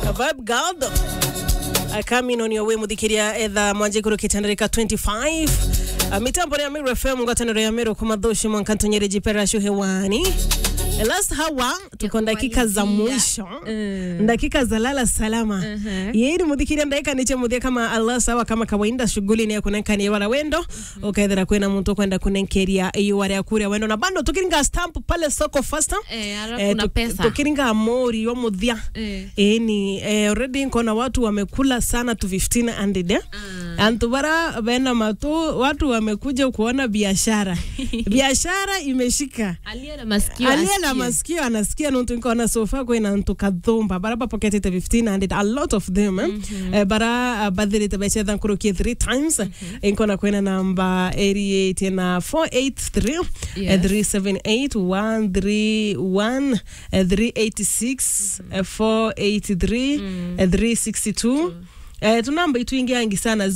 Vibe God. Uh, coming on your way muthikiria etha mwanje kuru kitandarika 25 uh, mitambo ya Meru FM ngwataniro ya Meru kumadhoshi mwankantonyere jiperashu hewani last hawa tuko dakika za mwisho Mm. dakika za lala salama Mhm. yeri muthikiria ndaika niche muthia kama Allah sawa kama kawaida shughuli ni ya kunenkania wala wendo ukaethera kwina muntu kwenda kunenkeria iyo wale akuria wendo na bando tukiringa stamp pale soko faster Eh, alafu kuna tu- pesa. tukiringa mori wa muthia Eh. eni eh, already nkona watu wamekula sana tu 1500 eh? antu bara bena matu watu wamekuja kuona biashara biashara imeshika aliye na masikio aliye na asikie. masikio anasikia nuntu nkona sofa kwina ntu kathumba bara bapoketete 1500 a lot of them eh? eh, bara uh, bathirite bechetha nkurukie three times mm-hmm. nkona kwina namba 88 na 483 Yes. eh, 378 131 eh, 386 eh, 483 eh, 362 Eh, tunamba itwingiangi sana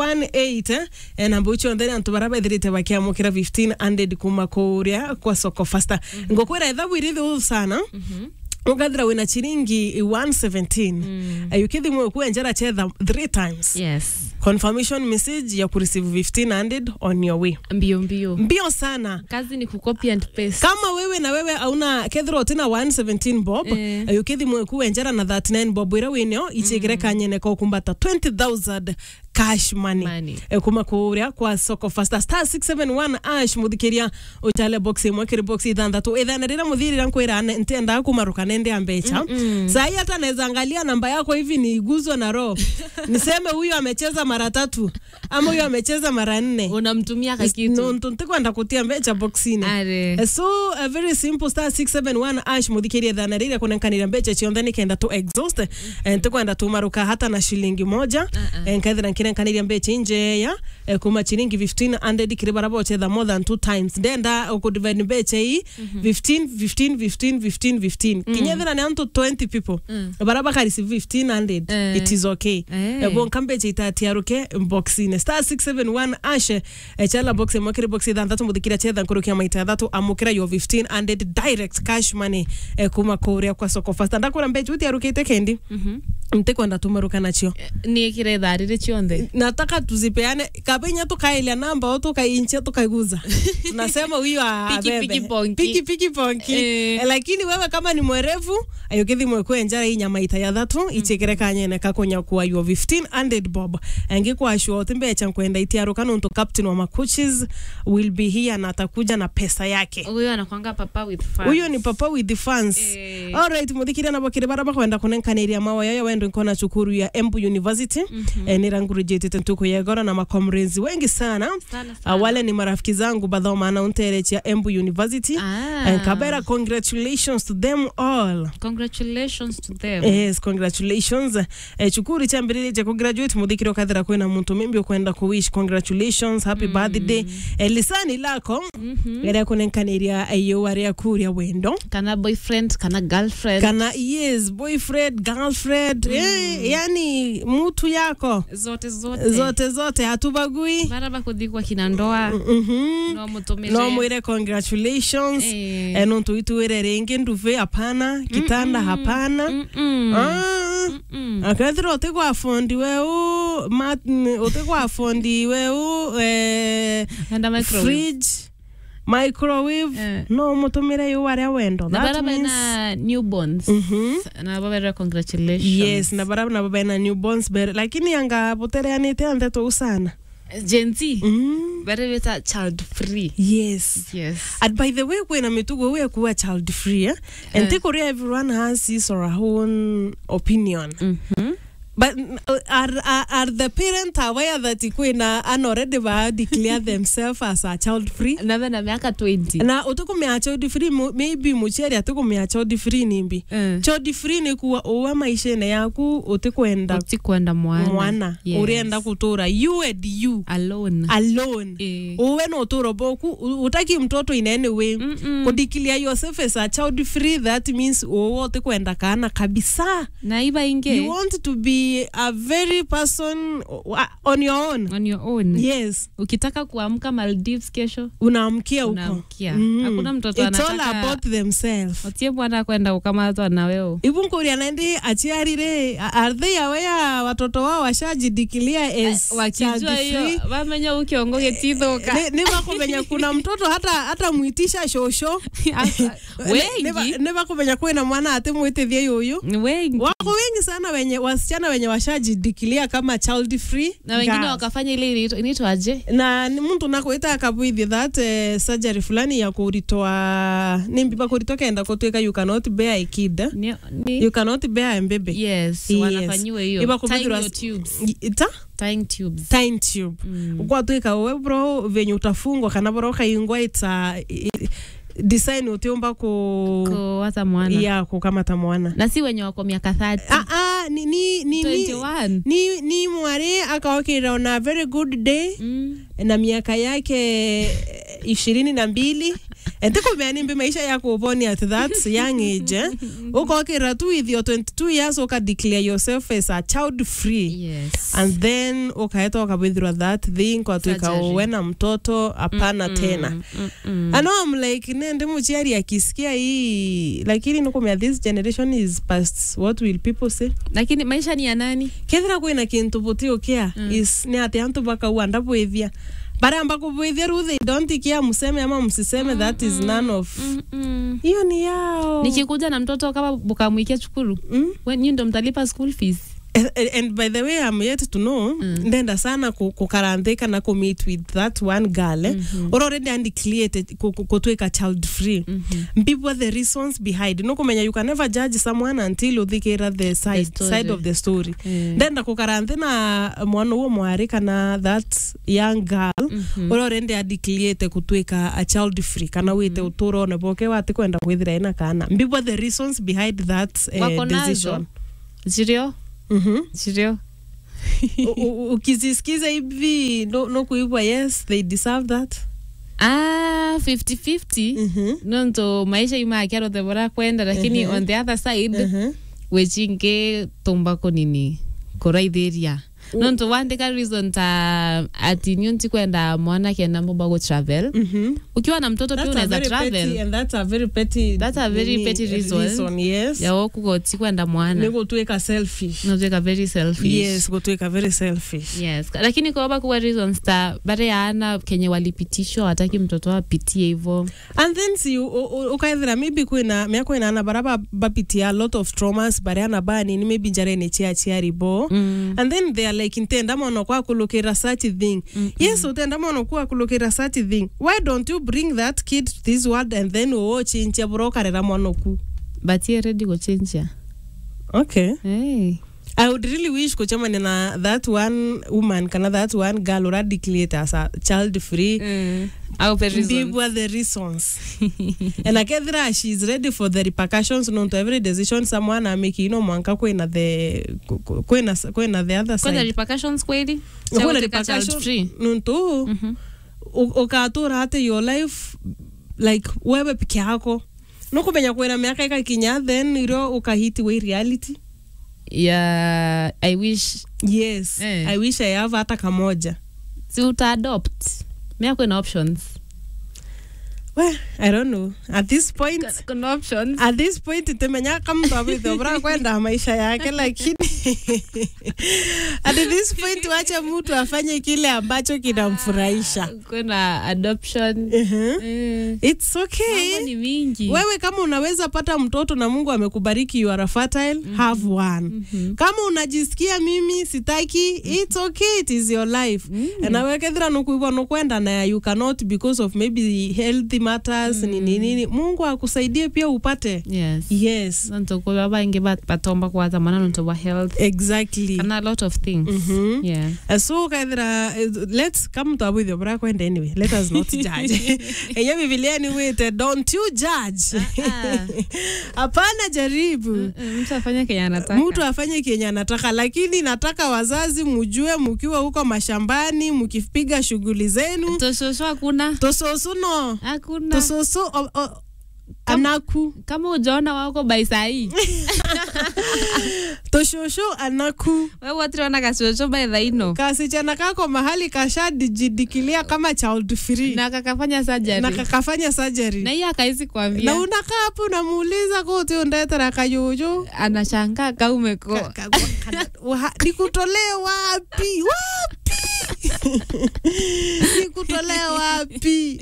018 eh, eh, namba ucio ntheni antu bara bethirite bakiamukira 1500 kuma kuria kwa soko fasta mm -hmm. ngokwira ethabu irithu sana mm -hmm. ugathira wina chiringi 117 mm. ayukithi mwe kuenjera chetha three times yes confirmation message ya kureceive 1500 on your way mbio mbio mbio sana kazi ni kucopy and paste kama wewe na wewe auna kethira utina 117 bob Eh. eh. yukithi mweku enjera na 39 bob ira winio ichigire mm. kanyene ko kumbata 20000 cash money, Money. E, kuma kuria kwa soko fasta star 671 ash muthikiria uchale box imwe kiri box ithanthatu ithana rira muthirira nkwira ntenda kumaruka nende ambecha sai hata naweza angalia namba yako hivi niiguzwe na roho niseme huyu amecheza mara tatu ama huyu amecheza mara nne unamtumia kakitu no, ntikwenda kutia mbecha boxini are Uh, so uh, very simple star 671 ash muthikirie thana rire kunenkanira mbecha cionthe nikenda tu exhaust uh, ntikwenda tumaruka hata na shilingi moja uh-uh. nkaithira nkirenkaniria mbecha injeya uh, kuma chiringi 1500 kiri bara bochetha more than two times ndenda ukudivide mbecha ii 15 15 15 15 15 kinyethira ni antu 20 people bara bakareceive 1500 Eh. it is okay Eh. Eh, bonka mbecha itatiaruke boxine star 671 ash eh, chala box imwe kiri box ithanthatu muthikira chetha nkurukia maita thatu amukira yo 1500 direct cash money eh, kuma kuria kwa soko fasta ndakura mbecha utiarukite kendi ntikwenda tumaruka nacio ni kire tharire cionthe nataka tuzipeane kapenya tukailia namba o tukainche tukaiguza tunasema huyu Piki, abebe. piki, ponki. piki piki ponki Eh. Eh, lakini wewe kama ni mwerevu ayukithi mwekwenjara hii nyama ita ya thatu ichikire kanyene kakunyakua yo 1500 bob angikwashua oti mbecha nkwenda itiaruka nuntu captain wa makuchis will be here na atakuja na pesa yake huyo anakwanga papa with fun huyo ni papa with the fans Eh. alright muthikire nabo kiri bara bakwenda kunenkaniria mawa yaya wendo nkona cukuru ya Embu University eh, nirangurujitite ntuku yegora na makomrezi wengi sana Sana, sana. Uh, wale ni marafiki zangu bathomana unterechia Embu University Ah. and kabera congratulations to them all congratulations to them yes congratulations eh, chukuru cha mbiriri cha kugraduate muthikire ukathira kwina muntu mimbi ukwenda kuwish congratulations happy birthday eh, lisani lako ria kunenkaniria iyo waria kuria wendo kana boyfriend kana girlfriend kana yes boyfriend girlfriend eh, yani mutu yako zote zote zote zote hatubagui bara bakuthi kwa kina ndoa Mhm. no mutumire no mwire congratulations Eh. eh, nuntu itwire ringi nduve hapana kitanda hapana Mm-mm. Ah. Mm-mm. akethira uti gwa fondi weu mat- n- uti gwa fondi weu eh, Enda microwave. fridge microwave Eh. no mutumire yu waria wendo na That bara means- baina newborns Mhm. na babera congratulations yes na bara na baba na newborns bere lakini anga potereanite anthe tu sana Gen Z mm. bara beta child free yes yes and by the way kwina mitugo we kuwa child free eh? and Eh. take Korea everyone has his or her own opinion Mhm. but uh, are, are, are the parent aware that kwina an already ba declare themselves as a child free na bena miaka 20 na utikumia child free mu- maybe mucheri atikumia child free nimbi Eh. child free ni kuwa uwe maishene yaku utikwenda utikwenda mwana mwana Yes. urienda kutura you and you alone alone Eh. uwe no uturo boku u- utaki mtoto in any way Mm-mm. kudikilia yourself as a child free that means uwe utikwenda kana kabisa na iba inge you want to be be a very person uh, on your own on your own yes ukitaka kuamka maldives kesho unaamkia huko unaamkia Mhm. hakuna mtoto It's all anataka about themselves otie bwana kwenda ukamatwa na weo ivunkuria naindi achiarire are they aware watoto wao washajidikilia as wakijua child hiyo free? vamenya ukiongo getithoka Ni- ni vakumenya kuna mtoto hata hata mwitisha shosho wengi ni vakumenya kwina mwana ati mwitithie yuyu wengi wako wengi sana wenye wasichana wenye washajidikilia kama child free na wengine girls. wakafanya ile inaitwa- inaitwaje na ni muntu nakwita akabwithi that uh, surgery fulani ya kuritoa nimbiba kuritoa kenda kutwika you cannot bear a kid Ni- ni- you cannot bear a baby yes Yes. wanafanyiwa hiyo Iba Tying kubuthirwa- your tubes ita tying tubes tine tube Mm. ukwatwika we bro venye utafungwa kana bro ukaingwa ita i- design utiumba ku kuwata mwana ya kukamata mwana na si wenye wako miaka 30 ah, ah, ni, ni, ni, ni, 21 ni, ni mwari akaokira on a very good day Mm. na miaka yake ishirini na mbili entikumeanimbi maisha yako uponi at that young age eh? ukokira tu with your 22 years ukadeclare yourself as a child free yes and then ukaeta ukabwithirwa that thing kwatuika Surgery. uwe na mtoto hapana tena Mm, mm. I know I'm like nende muchiari akisikia hii lakini nikumea this generation is past what will people say lakini maisha ni ya nani kethira kwina kintu buti ukia mm. is ni ati antu bakauga ndabwithia bara ambako bwithia ru they don't ikia museme ama msiseme that is none of Mm, mm. hiyo ni yao nikikuja na mtoto kama bukamwikia chukuru mm? when you ndo mtalipa school fees and, and by the way I'm yet to know mm. ndenda sana ku- kukarandika na kumeet with that one girl eh? mm-hmm. or already undeclared kutwika child free Mhm. mbibwa the reasons behind nokumenya you can never judge someone until uthikira the side, story. side of the story Eh. ndenda kukaranthi na mwana uwo mwari kana that young girl Mhm. uria urende adicliate kutwika a child free kana wite uturo one boke wati kwenda kwithira ina kana mbibwa the reasons behind that Wako uh, nazo? decision zirio Mhm. zirio U- u- ukizisikiza hivi no, no kuibwa yes they deserve that ah 50-50 Mhm. nonto maisha imakiarothe bora kwenda lakini Mhm. on the other side Mhm. wechinge tumbako nini kuraithiria nonto wandika reason ta ati nio ntikwenda mwana kenda mumba go travel Mhm. ukiwa na mtoto pia That's a unaweza very petty travel and that's a very petty That's a very nini, petty reason. yes yawo kugo tikwenda mwana ni gutwika selfish notwika very selfish yes gutwika very selfish yes lakini koba kuwa reasons ta bare yaana kenye walipitishwa wataki mtoto apitie hivo and then si u- u- ukaithira maybe kwina mia kwinana bara ba- bapitia a lot of traumas bariana banini maybe njarene chia chiari bo mm. and then they are like ntenda mono kwa kulukira such thing Mm-mm. yes utenda mono kwa kulukira such thing why don't you bring that kid to this world and then uwo chinchia bura ukarera mwana ku but ye ready kuchinja okay hey. i would really wish kuchamani na that one woman kana that one girl ura declare as a child free mm. au pe reasons. mbibwa the reasons and akethira she is ready for the repercussions nonto every decision someone ameki ino mwanka kwina the ku- ku- kwina kwina the other Kwanza side repercussions kweli Kwina Cha uteka child repercussion- free? nonto Mhm. u- ukatura hata your life like wewe peke yako nukumenya kwina miaka ikakinya then iro ukahiti we reality yeah i wish yes Eh. i wish i have hata kamoja si utaadopt mia kwena options well i don't know at this point kuna options at this point temenya kamtu abitho bra kwenda maisha yake lakini at this point wacha mtu afanye kile ambacho kinamfurahisha kuna adoption uh-huh. Eh, it's mambo okay ni mingi wewe kama unaweza pata mtoto na mungu amekubariki you are a fertile mm-hmm. have one mm-hmm. kama unajisikia mimi sitaki it's okay it is your life mm-hmm. nawekethira nukuigwa nukwenda na you cannot because of maybe healthy matters mm-hmm. nini nini mungu akusaidie pia upate yes yes nontokuva baingi ba- batomba kwaza mwana nonto wa health exactly kana a lot of things Mhm. yeah Uh, so kaithira uh, let's come to abwithio bra kwenda anyway let us not judge enye bibilia ni wite don't you judge Ah. hapana jaribu Mm, mtu afanye kenye anataka mtu afanye kenye anataka lakini nataka wazazi mujue mkiwa huko mashambani mkipiga shughuli zenu toshosho hakuna tososuno hakuna tososo o- o- anaku kama ujaona wako baisahii tosho kashosho anaku we wotirona gacoco by thaino kasichana kako mahali kashadijidikilia kama child free na kakafanya surgery na kakafanya surgery na hiyo akaisi na kwambia unakaa hapo unamuuliza kuti undetera kayoyo anashangaa kaumeko Ka- ka- kana- wa- nikutolee wapi wapi nikutolee wapi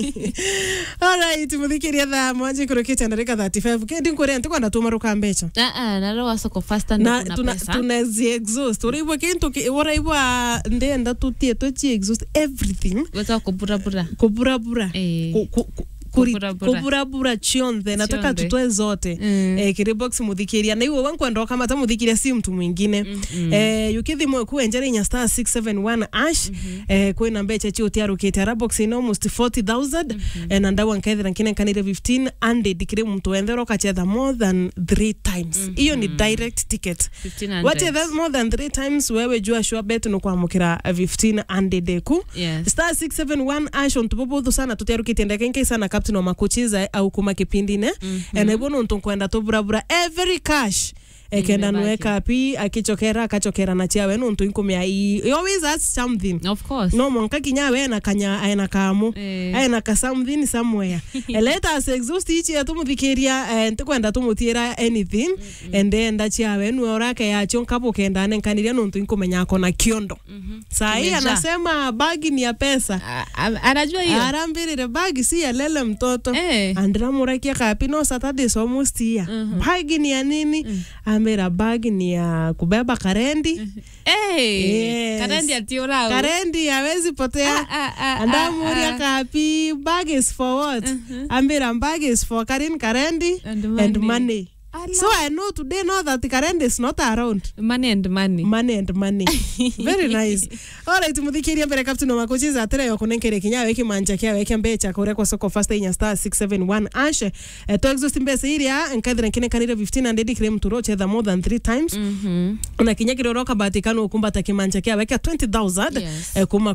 alright muthikiria thaa mwanje kurukite ndarika 35 kendi nkuria ntikwenda tumaruka mbeca aa narawa soko fasta na na tuna- pesa tunazi exhaust uraibwa kintu ki- uraibwa ndenda tutie tuchi exhaust everything weza kuburabura kuburabura Eh. Ku- ku- ku- kuri- Kuburabura. kuburabura chionthe nataka Chionthe. tutoe zote Mm. eh, kiri box muthikiria na iwe wankwenda kama ta muthikiria si mtu mwingine eh, yukithimwe kuenjera inya star 671 ash eh, kwina mbecha chi utiarukite ara box ino almost 40000 eh, na ndawa nkethira nkine nkanire 15 and kiri mtu wendera ukachetha more than 3 times hiyo ni direct ticket 1500. wachetha more than 3 times wewe jua sure bet ni kwamukira 15 and ku Yes. star 671 ash ontu bubuthu sana tutiarukitie ndeke nke sana captain wa makuchiza au kuma kipindine mm -hmm. ene bono ntu kwenda tuburabura every cash ekenda Imebaki. nweka pi akichokera akachokera na chiawe nuntu inkumia i you always ask something of course no monka kinyawe ena kanya ena kamu Eh. ena ka something somewhere let us exhaust ichi ya tumuthikiria eh, ntikwenda tumutira anything and then chiawe nwe orake yacho nkapo kenda nenkaniria nuntu inkumenya akona kiondo sahi Kimejaa. anasema bagi ni ya pesa A- a- anajua hiyo arambirire bagi si ya lele mtoto Eh. andiramurakia kapi no saturday almost here bagi ni ya nini amira bagi ni ya kubeba karendi Eh, Yes. karendi atiorao karendi hawezi potea Ah, ah, ah, andamuria ah, ah. kapi bag is for what ambira bag is for karin karendi And and money. money Allah. so i know today know that karendi is not around money and money money and money very nice alright muthikiria mbere captain wa makuchiza atereyo kunenkere kinyawe kimanja kiawe kia mbecha kuria kwa soko fasta inya star 671 ash eh, to exhaust mbesa iria nkathira nkine kanire 15 and edikire mturo chetha more than 3 times Mhm. na kinya kiroroka batikano ukumbata kimanja kiawe kia 20000 Yes. eh, kuma